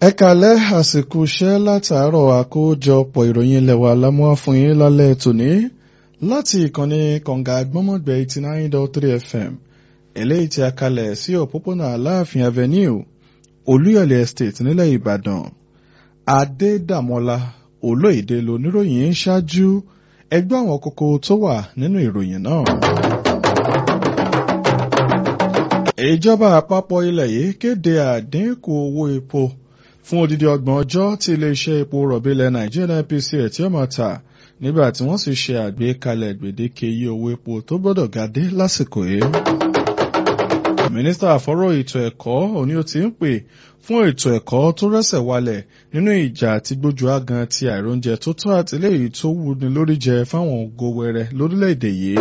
ẹ kàlẹ́ àsìkò iṣẹ́ látàárọ̀ àkójọpọ̀ ìròyìn ilẹ̀ wa lámúwá fún yín lálẹ́ tòní láti ìkànnì kọ̀ǹgà gbọ́mọ̀gbẹ́ eighty nine dot three fm eléyìí tí a kalẹ̀ sí òpópónà aláàfin avenue olúyọ̀lé estate nílẹ̀ ìbàdàn adédàmọ́lá olóyèdè lóníròyìn ń ṣáájú ẹgbẹ́ àwọn kókó tó wà nínú ìròyìn náà. ìjọba àpapọ̀ ilẹ̀ yìí kéde àdínkù owó epo fún odidi ọgbọ̀n ọjọ́ tí iléeṣẹ́ epo rọ̀bì ilẹ̀ nàìjíríà NPCL tí ó máa tà nígbà tí wọ́n sì ṣe àgbékalẹ̀ gbèdéke iye owó epo tó gbọ́dọ̀ ga dé lásìkò yìí. mínísítà àfọ́rọ̀ ètò ẹ̀kọ́ òní ó ti ń pè fún ètò ẹ̀kọ́ tó rẹ́sẹ̀ walẹ̀ nínú ìjà àti gbójú agan ti àìróúnjẹ tó tó àtìlẹ́yìn tó wúni lórí jẹ fáwọn ògo wẹrẹ lórílẹ̀‐èdè yìí.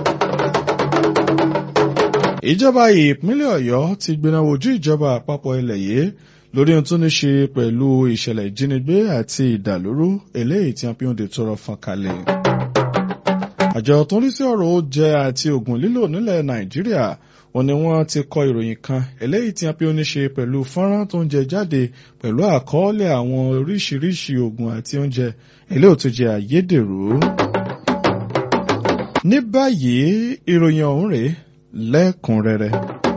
ìjọba ìpínlẹ̀ ọ̀yọ́ ti gbéná wojú ìjọba àpapọ̀ ilẹ̀ yìí lórí ohun tó ní ṣe pẹ̀lú ìṣẹ̀lẹ̀ ìjínigbé àti ìdàlúrú eléyìí tí wọ́n fi ń de tọrọ fọ́n kalẹ̀. àjọ tó ń rí sí ọ̀rọ̀ oúnjẹ àti oògùn lílò nílẹ̀ nàìjíríà wọ́n ní wọ́n ti kọ ìròyìn kan eléyìí tí wọ́n fi ń ṣe pẹ̀lú fọ́nrán tó ń jẹ jáde pẹ̀lú àkọọ́lẹ̀ àwọn oríṣiríṣi oògùn àti oúnjẹ eléyìí tó jẹ àyédèrú. ní báyìí ìròyìn ọ̀hún rèé lẹ́kùnrẹ́rẹ́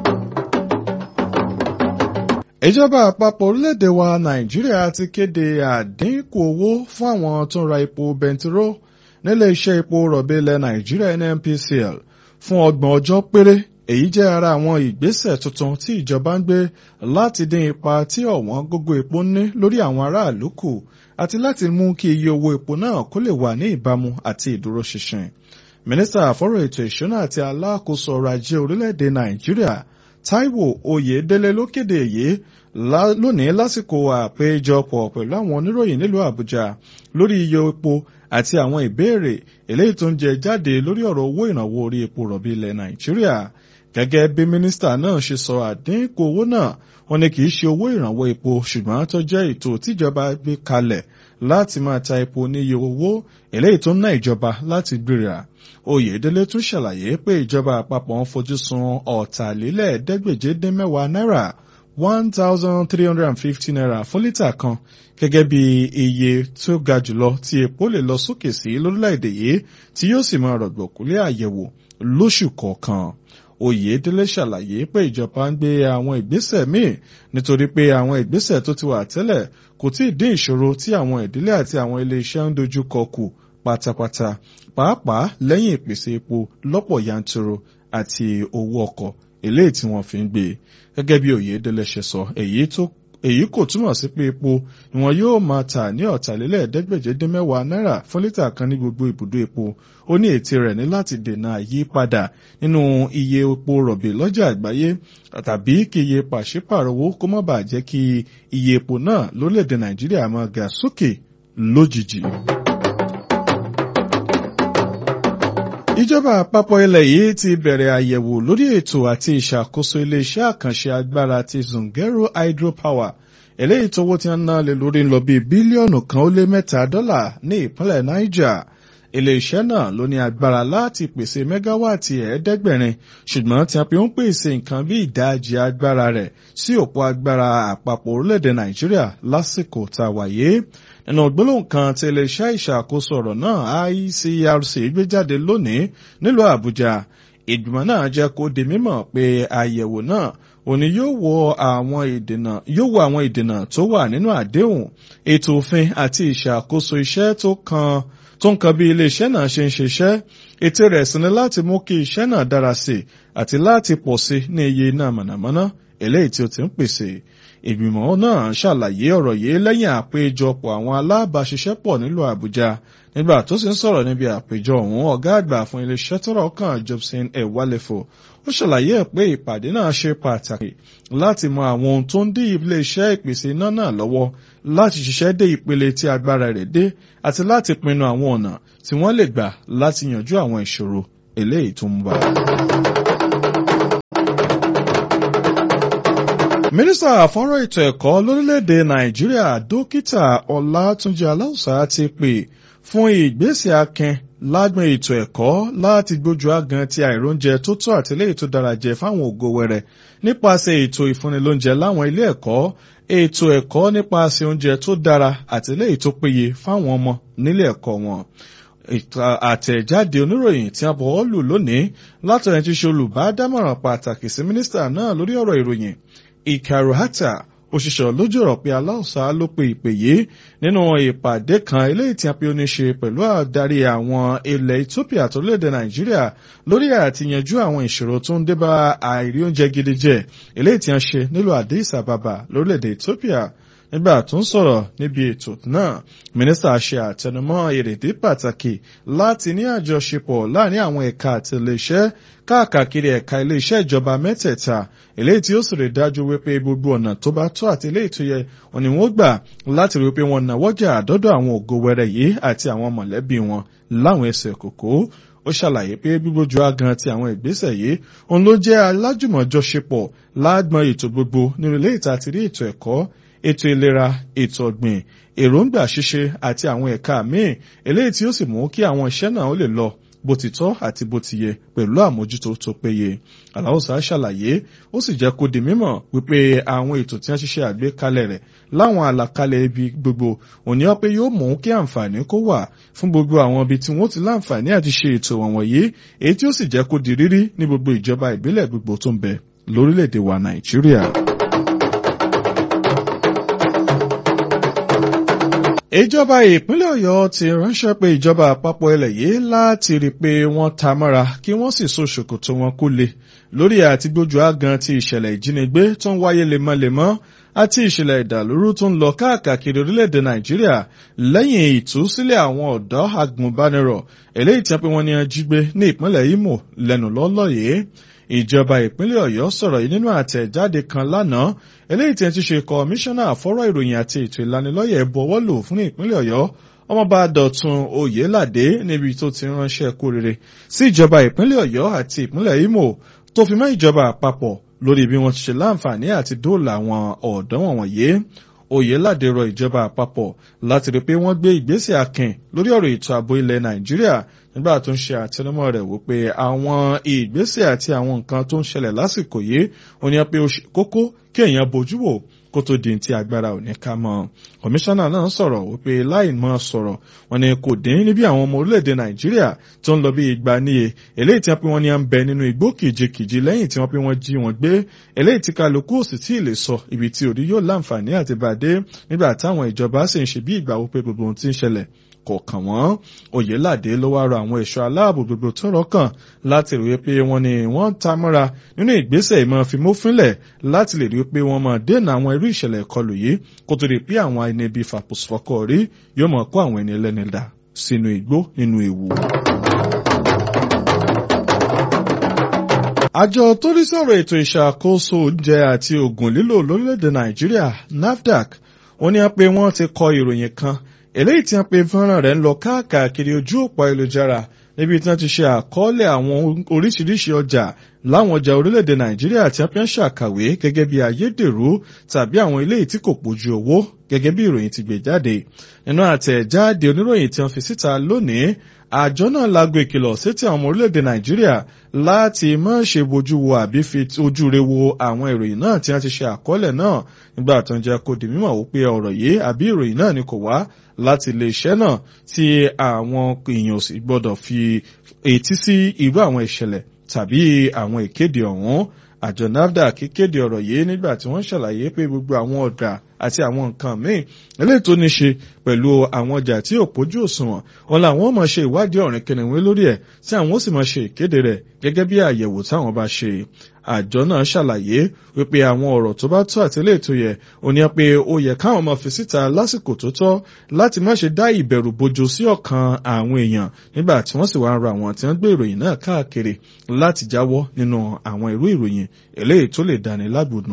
ìjọba àpapọ̀ orílẹ̀-èdè wa nàìjíríà ti kéde àdínkù owó fún àwọn tó ń ra epo bẹntiró nílé iṣẹ́ epo rọ̀bì ilẹ̀ nàìjíríà nnpcl fún ọgbọ̀n ọjọ́ péré èyí jẹ́ ara àwọn ìgbésẹ̀ tuntun tí ìjọba ń gbé láti dín ipa tí ọ̀wọ́n gógó epo ní lórí àwọn aráàlú kù àti láti mú kí iye owó epo náà kó lè wà ní ìbámu àti ìdúróṣinṣin mínísítà àfọ́rọ̀ ètò ìṣúná àti alákòóso ọrọ̀ ajé orílẹ̀-èdè nàìjíríà Táíwò Oyèdélé ló kéde èyí lónìí lásìkò àpéjọpọ̀ pẹ̀lú àwọn oníròyìn nílùú Àbújá lórí iye epo àti àwọn ìbéèrè eléyìí tó ń jẹ jáde lórí ọ̀rọ̀ owó ìrànwọ́ orí epo rọ̀bì ilẹ̀ Nàìjíríà gẹ́gẹ́ bí mínísítà náà ṣe sọ àdínkù owó náà wọ́n ní kì í ṣe owó ìrànwọ́ epo ṣùgbọ́n tó jẹ́ ètò tíjọba gbé kalẹ̀ láti máa ta epo ní iye owó eléyìí tó ń ná ìjọba láti gbéra Oyèdélé tún ṣàlàyé pé ìjọba àpapọ̀ ń fojú sun ọ̀tàlélẹ́ẹ̀ẹ́dẹ́gbèje-dín-mẹ́wàá náírà one thousand three hundred and fifty naira fún lítà kan gẹ́gẹ́ bí iye tó ga jùlọ tí epo lè lọ sókè sí lórílẹ̀‐èdè yìí tí yóò sì máa rọ̀gbọ̀kúlé àyẹ̀wò lóṣù kọ̀ọ̀kan. Oyèdélé ṣàlàyé pé ìjọba ń gbé àwọn ìgbésẹ̀ míì nítorí pé àwọn ìgbésẹ̀ tó ti wà tẹ́lẹ̀ kò tí ì dín ìṣòro tí àwọn ìdílé àti àwọn ilé iṣẹ́ ń dojú kọ kù pátápátá pàápàá lẹ́yìn ìpèsè epo lọ́pọ̀ yanturu àti owó ọkọ̀ eléyìí tí wọ́n fi ń gbé gẹ́gẹ́ bí Oyèdélé ṣe sọ èyí tó èyí kò túmọ̀ sí pé epo ni wọn yóò máa tà ní ọ̀tàlélẹ́ẹ̀ẹ́dẹ́gbèje-dín-mẹ́wàá náírà fún lítà kan ní gbogbo ibùdó epo ó ní ète rẹ̀ ní láti dènà àyípadà nínú iye epo rọ̀bì lọ́jà àgbáyé tàbí kí iye pàṣípàrọ̀ owó kó má bàa jẹ́ kí iye epo náà lórílẹ̀‐èdè Nàìjíríà máa ga sókè lójijì. ìjọba àpapọ̀ ilẹ̀ yìí ti bẹ̀rẹ̀ àyẹ̀wò lórí ètò àti ìṣàkóso iléeṣẹ́ àkànṣe agbára ti Zungeru hydropower eléyìí tówó tí wọ́n ná lé lórí ń lọ bíi bílíọ̀nù kan ó lé mẹ́ta dọ́là ní ìpínlẹ̀ Niger iléeṣẹ́ náà ló ní agbára láti pèsè mẹ́gáwáàtì ẹ̀ẹ́dẹ́gbẹ̀rin ṣùgbọ́n tí a fi ń pèsè nǹkan bí ìdajì agbára rẹ̀ sí òpó agbára àpapọ̀ orílẹ̀-èdè Nàìjíríà lásìkò tá a wáyé nínú gbólóhùn kan tí iléeṣẹ́ ìṣàkóso ọ̀rọ̀ náà ICRC gbé jáde lónìí nílùú Àbújá ìgbìmọ̀ náà jẹ́ kó di mímọ̀ pé àyẹ̀wò náà òní yóò wo àwọn ìdènà yóò wo àwọn ìdènà tó wà nínú àdéhùn ètò òfin àti ìṣàkóso iṣẹ́ tó kan tó ń kan bí iléeṣẹ́ náà ṣe ń ṣiṣẹ́ ètò rẹ̀ sì ni láti mú kí iṣẹ́ náà dára sí i àti láti pọ̀ sí ní iye iná mọ̀nàmọ́ná eléyìí tí ó ti ń pèsè ìgbìmọ̀ náà ṣàlàyé ọ̀rọ̀ yìí lẹ́yìn àpéjọpọ̀ àwọn alábàáṣiṣẹ́pọ̀ nílùú Àbújá nígbà tó sì ń sọ̀rọ̀ níbi àpéjọ ọ̀hún ọ̀gá àgbà fún iléeṣẹ́ tọ́rọ̀ kàn Jobson Ewalefo ó ṣàlàyé ẹ̀ pé ìpàdé náà ṣe pàtàkì láti mọ àwọn ohun tó ń dí iléeṣẹ́ ìpèsè iná náà lọ́wọ́ láti ṣiṣẹ́ dé ìpele tí agbára rẹ̀ dé àti láti pinnu àwọn ọ̀nà tí wọ́n lè gbà láti yanjú àwọn ìṣòro eléyìí tó ń bá. mínísítà àfọ́nrán ètò ẹ̀kọ́ lórílẹ̀‐èdè nàìjíríà dókítà ọlátúnjì aláùsá ti pè fún ìgbésẹ̀ akin lágbọn ètò ẹ̀kọ́ láti gbójú agan ti àìróúnjẹ tó tó àtìlẹ́yìn tó dára jẹ fáwọn ògo wẹrẹ nípasẹ̀ ètò ìfúnnilóúnjẹ láwọn ilé ẹ̀kọ́ ètò ẹ̀kọ́ nípasẹ̀ oúnjẹ tó dára àti eléyìí tó péye fáwọn ọmọ nílé ẹ̀kọ́ wọn àtẹ̀jáde oníròyìn tí a bọ̀ lù lónìí látọ̀rẹ́ ti ṣe olùbádámọ̀ràn pàtàkì sí mínísítà náà lórí ọ̀rọ̀ ìròyìn Ikaru Hatta òṣìṣẹ́ lójú ọ̀rọ̀ pé aláùsá ló pe ìpè yìí nínú ìpàdé kan eléyìí tí a pe ó ní ṣe pẹ̀lú àdarí àwọn ilẹ̀ Ethiopia tó léde Nàìjíríà lórí àti yanjú àwọn ìṣòro tó ń débá àìrí oúnjẹ gidi jẹ eléyìí tí a ṣe nílùú Addis Ababa lórílẹ̀‐èdè Ethiopia nígbà tó ń sọ̀rọ̀ níbi ètò náà mínísítà ṣe àtẹnumọ́ èrèdí pàtàkì láti ní àjọṣepọ̀ láàrin àwọn ẹ̀ka àti iléeṣẹ́ káàkiri ẹ̀ka iléeṣẹ́ ìjọba mẹ́tẹ̀ẹ̀ta eléyìí tí ó sì rí dájú wípé gbogbo ọ̀nà tó bá tọ́ àti eléyìí tó yẹ wọn ni wọ́n gbà láti rí wípé wọn náwọ́jà àdọ́dọ̀ àwọn ògo wẹrẹ yìí àti àwọn mọ̀lẹ́bí wọn láwọn ẹsẹ̀ kòkó ó ṣàlàyé pé gbígbójú agan ti àwọn ìgbésẹ̀ yìí òun ló jẹ́ alájùmọ̀jọṣepọ̀ láàgbọn ètò gbogbo nínú ilé ìta àti rí ètò ẹ̀kọ́ ètò ìlera ètò ọ̀gbìn èròǹgbà ṣíṣe àti àwọn ẹ̀ka míì eléyìí tí ó sì mú kí àwọn iṣẹ́ náà ó lè lọ bó ti tọ́ àti bó ti yẹ pẹ̀lú àmójútó tó péye. aláwòsàn ṣàlàyé ó sì jẹ́ kó di mímọ̀ wípé àwọn ètò tí wọ́n ṣiṣẹ́ àgbékalẹ̀ rẹ̀ láwọn àlàkalẹ̀ ibi gbogbo òní ọ pé yóò mú kí àǹfààní kó wà fún gbogbo àwọn ibi tí wọ́n ti láǹfààní àti ṣe ètò wọ̀nyí èyí tí ó sì jẹ́ kó di rírí ní gbogbo ìjọba ìbílẹ̀ gbogbo tó ń bẹ lórílẹ̀‐èdè wa Nàìjíríà. ìjọba ìpínlẹ̀ ọ̀yọ́ ti ránṣẹ́ pé ìjọba àpapọ̀ ilẹ̀ yìí láti rí i pé wọ́n ta mọ́ra kí wọ́n sì so ṣòkòtò wọn kó le lórí àti gbójú àgàn ti ìṣẹ̀lẹ̀ ìjínigbé tó ń wáyé lemọ́lemọ́ àti ìṣẹ̀lẹ̀ ìdàlúrú tó ń lọ káàkiri orílẹ̀-èdè nàìjíríà lẹ́yìn ìtúsílẹ̀ àwọn ọ̀dọ́ agùnbánirọ̀ eléyìí tí wọ́n pe wọ́n ní ajígbé ní ìpínlẹ̀ imo lẹ́nu lọ́lọ́ yìí ìjọba ìpínlẹ̀ ọ̀yọ́ sọ̀rọ̀ yìí nínú àtẹ̀jáde kan lánàá eléyìí tí ẹ ti ṣe kọmíṣánná àfọ́rọ̀ ìròyìn àti ètò ìlanilọ́yẹ̀ bọ̀wọ́lò fún ìpínlẹ̀ ọ̀yọ́ ọmọọba dọ̀tun oyèládé níbi tó ti ránṣẹ́ kú rere sí ìjọba ìpínlẹ̀ ọ̀yọ́ àti ìpínlẹ̀ imo tó fi mọ́ ìjọba àpapọ̀ lórí bí wọ́n ti ṣe láǹfààní àti dóòlà àwọn ọ̀dọ́ wọ̀nyí oyèládé rọ ìjọba àpapọ̀ láti rí pé wọ́n gbé ìgbésẹ̀ akin lórí ọ̀rọ̀ ètò ààbò ilẹ̀ nàìjíríà nígbà tó ń ṣe àtẹnumọ́ rẹ̀ wípé àwọn ìgbésẹ̀ àti àwọn nǹkan tó ń ṣẹlẹ̀ lásìkò yìí ó ní pé ó ṣe kókó kí èèyàn bójú wò kó tó di ti agbára ò ní ká mọ́ kọmíṣánná náà sọ̀rọ̀ wípé láì mọ́ sọ̀rọ̀ wọn ni kò dín níbi àwọn ọmọ orílẹ̀-èdè nàìjíríà tó ń lọ bí igba níye eléyìí tí wọ́n pé wọ́n ní à ń bẹ nínú igbó kìjikìji lẹ́yìn tí wọ́n pé wọ́n jí wọn gbé eléyìí tí kálukú ò sì tí ì lè sọ ibi tí òrí yóò láǹfààní àti bàdé nígbà táwọn ìjọba sì ń ṣe bí ìgbà wípé gbogbo ohun tí ń ṣẹlẹ̀ kò kàn wọ́n oyèládé ló wá rọ àwọn ẹ̀ṣọ́ aláàbò gbogbo tó rọ́kàn láti rí pé wọ́n ní wọ́n ta mọ́ra nínú ìgbésẹ̀ ìmọ̀ fimófínlẹ̀ láti lè rí pé wọ́n máa dènà àwọn irú ìṣẹ̀lẹ̀ ìkọlù yìí kó tó di pé àwọn ẹni bíi fàpọ̀sọ̀kọ̀ rí yóò mọ̀ kó àwọn ẹni ẹlẹ́ni dà sínú igbó nínú ewu. àjọ tó rí sọ̀rọ̀ ètò ìṣàkóso oúnjẹ àti oògùn lílò lórílẹ̀‐èdè nàìjíríà nafdac wọ́n ní pé wọ́n ti kọ ìròyìn kan eléyìí tí wọ́n pe fọ́nrán rẹ̀ ń lọ káàkiri ojú òpó ayélujára níbi tí wọ́n ti ṣe àkọọ́lẹ̀ àwọn oríṣiríṣi ọjà láwọn ọjà orílẹ̀-èdè nàìjíríà tí wọ́n fi ń ṣàkàwé gẹ́gẹ́ bí ayédèrú tàbí àwọn eléyìí tí kò pójú owó gẹ́gẹ́ bí ìròyìn ti gbé jáde nínú àtẹ̀jáde oníròyìn tí wọ́n fi síta lónìí àjọ náà lágbo ìkìlọ̀ sétí àwọn ọmọ orílẹ̀-èdè nàìjíríà láti má ṣe bójú wo àbí fi ojú re wo àwọn ìròyìn náà tí wọ́n ti ṣe àkọọ́lẹ̀ náà nígbà tó ń jẹ́ kó di mímọ̀ wípé ọ̀rọ̀ yìí àbí ìròyìn náà ni kò wá láti ilé iṣẹ́ náà tí àwọn èèyàn sì gbọ́dọ̀ fi etí sí irú àwọn ìṣẹ̀lẹ̀ tàbí àwọn ìkéde ọ̀hún àjọ nafdac kéde ọ̀rọ̀ yìí nígbà tí wọ́n ṣàlàyé pé gbogbo àwọn ọ̀dà àti àwọn nǹkan míì eléyìí tó ní ṣe pẹ̀lú àwọn ọjà tí ò pójú òṣùwọ̀n wọn làwọn máa ṣe ìwádìí ọ̀rìn kìnìún lórí ẹ̀ tí àwọn ó sì máa ṣe ìkéde rẹ̀ gẹ́gẹ́ bí àyẹ̀wò táwọn bá ṣe àjọ náà ṣàlàyé wípé àwọn ọ̀rọ̀ tó bá tó àtẹ́lẹ̀ tó yẹ ò ní pé ó yẹ káwọn máa fi síta lásìkò tó tọ́ láti má ṣe dá ìbẹ̀rù bojo sí ọkàn àwọn èèyàn nígbà tí wọ́n sì wá ń ra àwọn tí wọ́n gbé ìròyìn náà káàkiri láti jáwọ́ nínú àwọn irú ìròyìn eléyìí tó lè dáni lágbòdùn.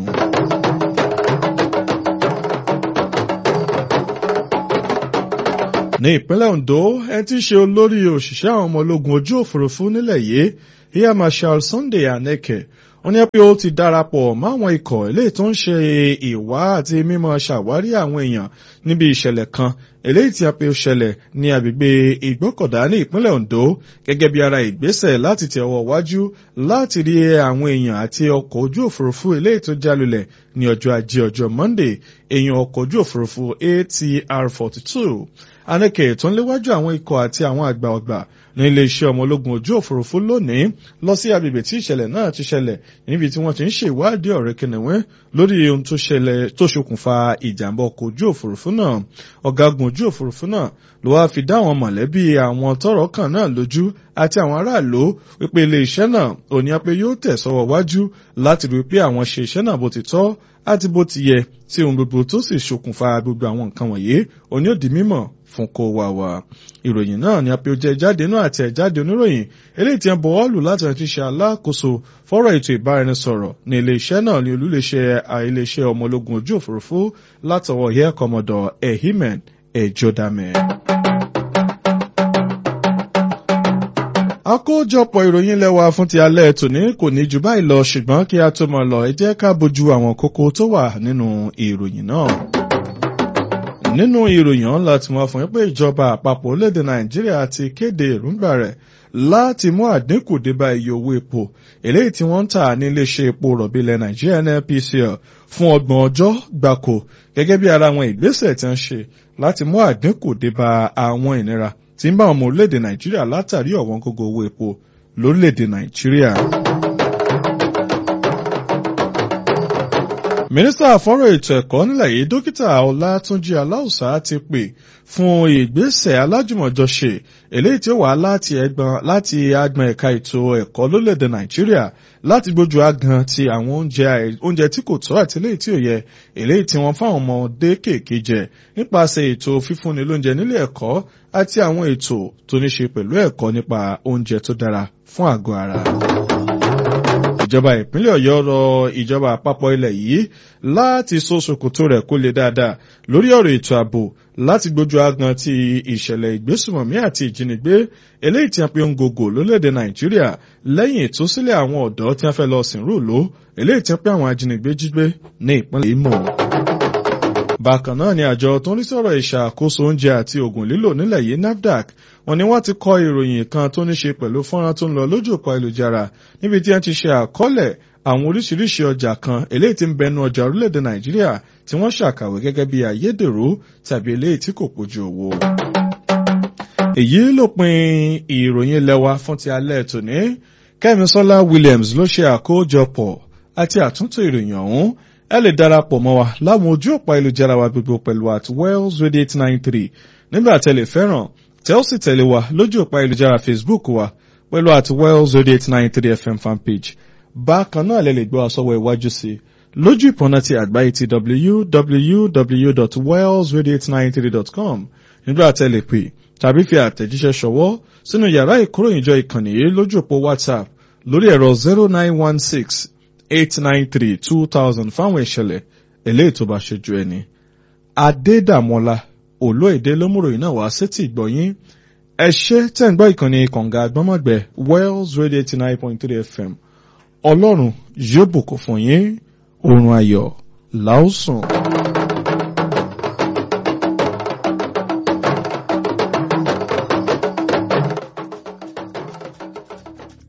ní ìpínlẹ̀ Ondo ẹ ti ṣe olórí òṣìṣẹ́ àwọn ọmọ ológun ojú òfurufú nílẹ̀ yìí Air Marshal Sunday Aneke wọ́n ní pé ó ti darapọ̀ máwọn ikọ̀ eléyìí tó ń ṣe ìwá àti mímọ̀ ṣàwárí àwọn èèyàn níbi ìṣẹ̀lẹ̀ kan eléyìí tí a pe ó ṣẹlẹ̀ ní agbègbè ìgbọ́kọ̀dá ní ìpínlẹ̀ Ondo gẹ́gẹ́ bí ara ìgbésẹ̀ láti tẹ ọwọ́ wájú láti rí àwọn èèyàn àti ọkọ̀ ojú òfurufú eléyìí tó jálulẹ̀ ní ọjọ́ ajé ọjọ́ Monday èèyàn ọkọ̀ ojú òfurufú ATR 42 anẹ́kẹ̀ tó ń léwájú àwọn ikọ̀ àti àwọn àgbà ọgbà ní iléeṣẹ́ ọmọ ológun ojú òfurufú lónìí lọ sí agbègbè tí ìṣẹ̀lẹ̀ náà ti ṣẹlẹ̀ níbi tí wọ́n ti ń ṣe ìwádìí ọ̀rẹ́ kìnìún lórí ohun tó ṣẹlẹ̀ tó ṣokùnfà ìjàmbá ọkọ̀ ojú òfurufú náà ọ̀gágun ojú òfurufú náà ló wáá fi dá àwọn mọ̀lẹ́bí àwọn tọ́rọ̀ kàn náà lójú àti àwọn aráàlú wípé iléeṣẹ́ náà ò ní pé yóò tẹ̀ sọ́wọ́ wájú láti rí pé àwọn ṣe iṣẹ́ náà bó ti tọ́ àti bó ti yẹ tí ohun gbogbo tó sì ṣokùnfà gbogbo àwọn nǹkan wọ̀nyí òní ò di mímọ̀ fún kó wà wá. ìròyìn náà ni apẹ̀ọ́jẹ́ jáde náà àti ẹ̀jáde oníròyìn eléyìí tí ń bọ̀ ọ́ọ̀lù láti rántí ṣe alákòóso fọ́rọ̀ ètò ìbáraẹnisọ̀rọ̀ ní iléeṣẹ́ náà ní olúléeṣẹ́ iléeṣẹ́ ọmọ ológun ojú òfurufú látọwọ́ air commodore ehimen ejodame. àkójọpọ̀ ìròyìn lẹ́wà fún ti alẹ́ tòní kò ní jù báyìí lọ ṣùgbọ́n kí a tó mọ̀ lọ ẹ jẹ́ ká bójú àwọn kókó tó wà nínú ìròyìn náà nínú ìròyìn ọ̀hún láti mọ̀ fún yín pé ìjọba àpapọ̀ orílẹ̀-èdè nàìjíríà ti kéde èròǹgbà rẹ̀ láti mú àdínkù dé bá iye owó epo eléyìí tí wọ́n ń tà ní iléeṣẹ́ epo rọ̀bì ilẹ̀ nàìjíríà NNPCL fún ọgbọ̀n ọjọ́ gbáko gẹ́gẹ́ bí ara àwọn ìgbésẹ̀ tí wọ́n ṣe láti mú àdínkù dé bá àwọn ìnira tí ń bá ọmọ orílẹ̀-èdè nàìjíríà látàrí ọ̀wọ́n gógó owó epo lórílẹ̀-èdè nàìjíríà. mínísítà fọ́rọ̀ ètò ẹ̀kọ́ nílẹ̀ yìí dókítà ọlátúnjì aláùsá ti pè fún ìgbésẹ̀ alájùmọ̀jọṣe eléyìí tí ó wà láti ẹgbọn láti agbọn ẹ̀ka ètò ẹ̀kọ́ lórílẹ̀‐èdè nàìjíríà láti gbójú agan ti àwọn oúnjẹ oúnjẹ tí kò tọ́ àti eléyìí tí ò yẹ eléyìí tí wọ́n fáwọn ọmọdé kéèké jẹ nípasẹ̀ ètò fífúnni lóúnjẹ nílé ẹ̀kọ́ àti àwọn ètò tó ní ṣe pẹ̀lú ẹ̀kọ́ nípa oúnjẹ tó dára fún àgọ́ ara ìjọba ìpínlẹ̀ ọ̀yọ́ rọ ìjọba àpapọ̀ ilẹ̀ yìí láti so ṣòkòtò rẹ̀ kó lè dáadáa lórí ọ̀rọ̀ ètò ààbò láti gbójú agan ti ìṣẹ̀lẹ̀ ìgbésùmọ̀mí àti ìjínigbé eléyìí tí a pe ń gògò lórílẹ̀‐èdè nàìjíríà lẹ́yìn ìtúsílẹ̀ àwọn ọ̀dọ́ tí a fẹ́ lọ sìnrú lò eléyìí tí a pe àwọn ajínigbé jígbé ní ìpínlẹ̀ Imo bákan náà ni àjọ tó ń rí sọ̀rọ̀ ìṣàkóso oúnjẹ àti oògùn lílò nílẹ̀ yìí NAFDAC wọ́n ní wọ́n ti kọ ìròyìn kan tó ní ṣe pẹ̀lú fọ́nrán tó ń lọ lójú òpó ayélujára níbi tí wọ́n ti ṣe àkọọ́lẹ̀ àwọn oríṣiríṣi ọjà kan eléyìí tí ń bẹnu ọjà orílẹ̀-èdè Nàìjíríà tí wọ́n ṣàkàwé gẹ́gẹ́ bí ayédèrú tàbí eléyìí tí kò pójú owó. èyí ló pin ìròyìn lẹ́wà fún ti alẹ́ tòní Kẹ́misọ́lá Williams ló ṣe àkójọpọ̀ àti àtúntò ìròyìn ọ̀hún ẹ lè darapọ̀ mọ́ wa láwọn ojú òpó ayélujára wa gbogbo pẹ̀lú at Wells Radio eight nine three nígbà tẹ́lẹ̀ fẹ́ràn tẹ́ ó sì tẹ̀lé wa lójú òpó ayélujára Facebook wa pẹ̀lú at Wells Radio eight nine three FM fanpage bákan náà lè lè gbọ́ àsọwọ́ iwájú sí i lójú ìpọ́nà ti àgbáyé ti www.wellsradio893.com nígbà tẹ́lẹ̀ pé tàbí fi àtẹ̀jíṣẹ́ ṣọwọ́ sínú yàrá ìkóròyìnjọ ìkànnì yìí lójú òpó WhatsApp lórí ẹ̀rọ zero nine one six eight nine three two thousand fáwọn ìṣẹ̀lẹ̀ eléyìí tó bá ṣojú ẹni. Adédàmọ́lá olóèdè lómùròyìn náà wá sétí ìgbọ̀yìn ẹ ṣé tẹ́ ń gbọ́ ìkànnì kànga àgbọ́mọ̀gbẹ́ Wells Radio eighty nine point three FM ọlọ́run yóò bùkún fún yín oorun ayọ̀ làásùn.